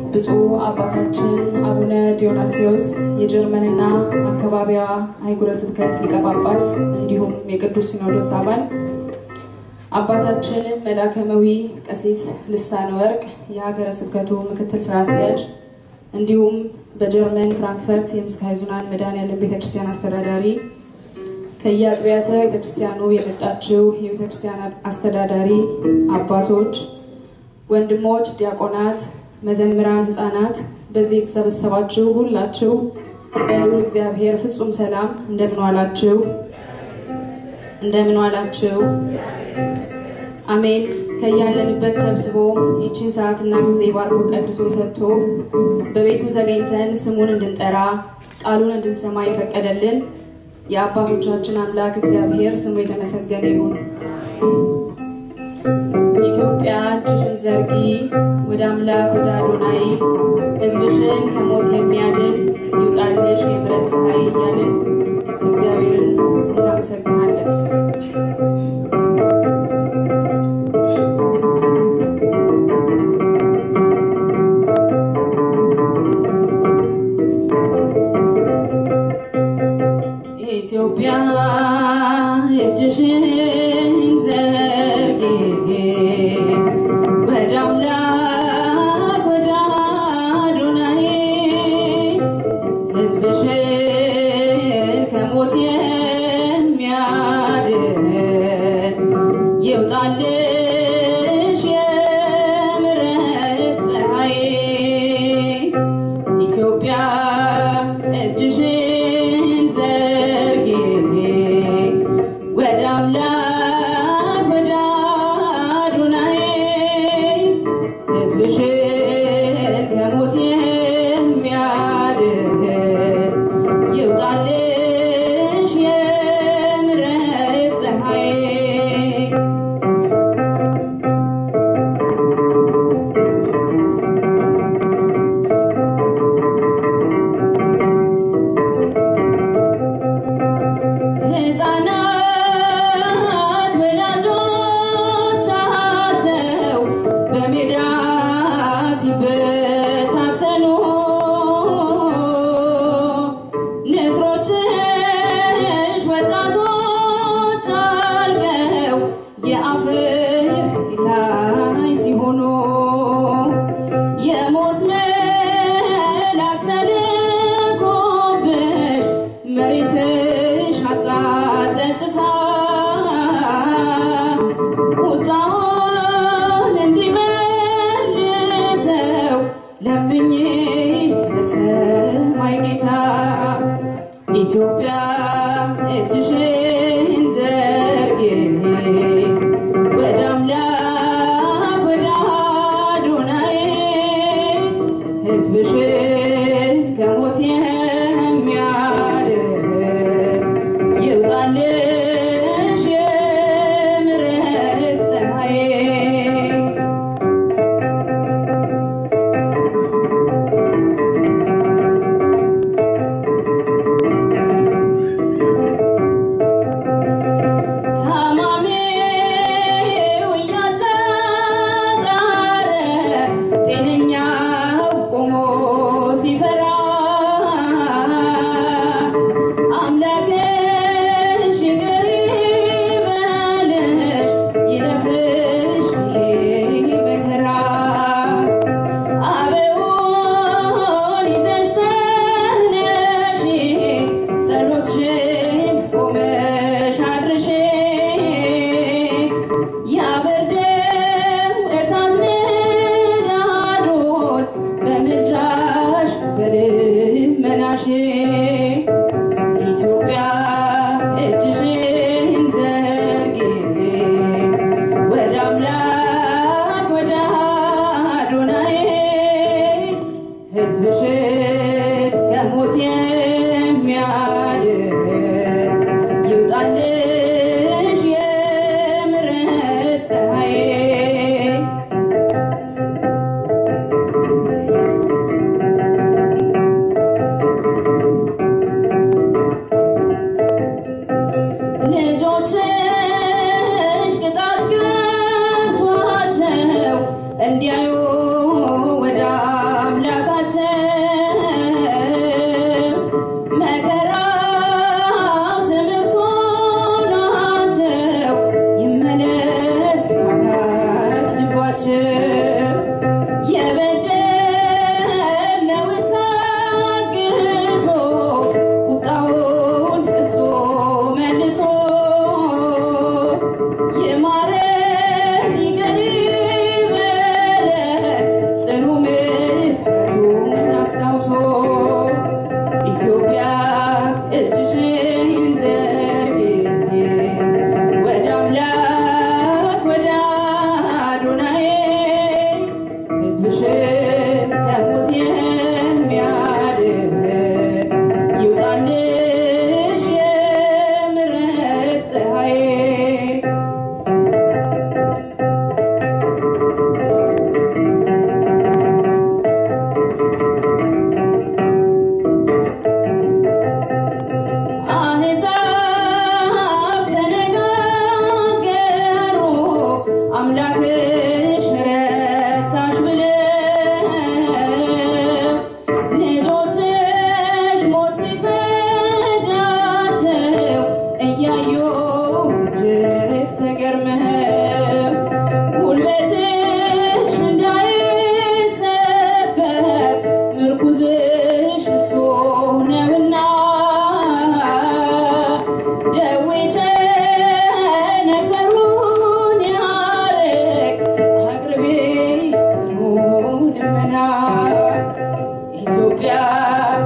ብፁዕ አባታችን አቡነ ዲዮናስዮስ የጀርመንና አካባቢዋ አህጉረ ስብከት ሊቀ ጳጳስ እንዲሁም የቅዱስ ሲኖዶስ አባል አባታችን መላከመዊ ቀሲስ ልሳነ ወርቅ የሀገረ ስብከቱ ምክትል ስራ አስኪያጅ እንዲሁም በጀርመን ፍራንክፈርት የምስካየ ኅዙናን መድኃኔዓለም ቤተክርስቲያን አስተዳዳሪ ከየአጥቢያተ ቤተክርስቲያኑ የመጣችው የቤተክርስቲያን አስተዳዳሪ አባቶች፣ ወንድሞች፣ ዲያቆናት፣ መዘምራን፣ ህፃናት በዚህ የተሰበሰባችሁ ሁላችሁ በልዑል እግዚአብሔር ፍጹም ሰላም እንደምን ዋላችሁ? እንደምን ዋላችሁ? አሜን። ከያለንበት ሰብስቦ ይችን ሰዓትና ጊዜ ባርኮ ቀድሶ ሰጥቶ በቤቱ ተገኝተን ስሙን እንድንጠራ ቃሉን እንድንሰማ የፈቀደልን የአባቶቻችን አምላክ እግዚአብሔር ስሙ የተመሰገነ ይሁን። ኢትዮጵያ እጅሽን ዘርጊ ወደ አምላክ ወደ አዶናይ ሕዝብሽን ከሞት የሚያድን ይውጣልሽ የምሕረት ፀሐይ እያልን እግዚአብሔርን እናመሰግናለን። ኢትዮጵያ እጅሽን ዘርጊ ወደ አምላክ ወደ አዶናይ ሕዝብሽን ከሞት የሚያድን ይውጣልሽ የምሕረት ፀሐይ ኢትዮጵያ እጅሽን ዘርጊ ወደ አምላክ ወደ አዶናይ ሕዝብሽን ከሞት የሚያድን ይውጣልሽ የምሕረት ፀሐይ ሕፃናት ወላጆቻቸው በሜዳ ሲበታተኑ ንስሮችሽ ወጣቶች አልገው የአፈር ሲሳይ ሲሆኑ የሞት መልአክ ተልኮብሽ መሬትሽ አጣ ጸጥታ ቁጣውን እንዲመልሰው ለምኝ ለሰማይ ጌታ ኢትዮጵያ እጅሽን ዘርጊ ወደ አምላክ ወደ አዶናይ ሕዝብሽን ከሞት የሚያድን ይውጣልሽ የምሕረት ፀሐይ ታማሚው እያጣጣረ ጤነኛው ቆሞ ሲፈራ አምላክሽ ይቅር ይበልሽ ይለፍሽ ይህ መከራ አበውን ይዘሽ ተነሺ ጸሎትሽን ቆመሽ አድርሼ ያበርደው እሳት ንዳዱን በምልጃሽ በልመናሽ ኢትዮጵያ እጅሽን ዘርጊ ወደ አምላክ ወደ አዶናይ ሕዝብሽን ከሞት የሚያድን ይውጣልሽ የምሕረት ፀሐይ ልጆችሽ ቅጣት ገብቷቸው እንዲያዩ ወደ አምላክ ኢትዮጵያ